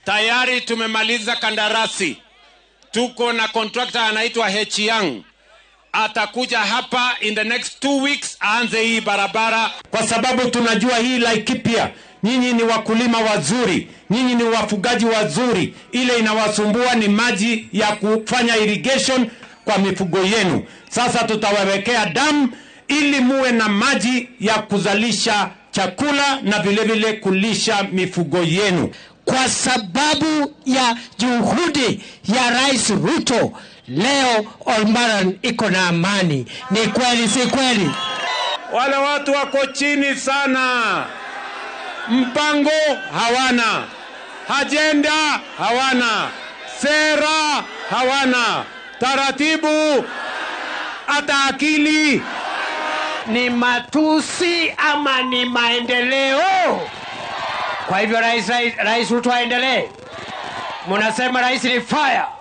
tayari tumemaliza kandarasi, tuko na contractor anaitwa H Young atakuja hapa in the next two weeks aanze hii barabara, kwa sababu tunajua hii Laikipia, nyinyi ni wakulima wazuri, nyinyi ni wafugaji wazuri. Ile inawasumbua ni maji ya kufanya irrigation kwa mifugo yenu. Sasa tutawawekea damu ili muwe na maji ya kuzalisha chakula na vile vile kulisha mifugo yenu. Kwa sababu ya juhudi ya Rais Ruto, leo Olmaran iko na amani. Ni kweli, si kweli? wale watu wako chini sana, mpango hawana, ajenda hawana, sera hawana, taratibu hata akili Ni matusi ama ni maendeleo? Kwa hivyo rais, rais, rais Ruto aendelee. Munasema rais ni fire.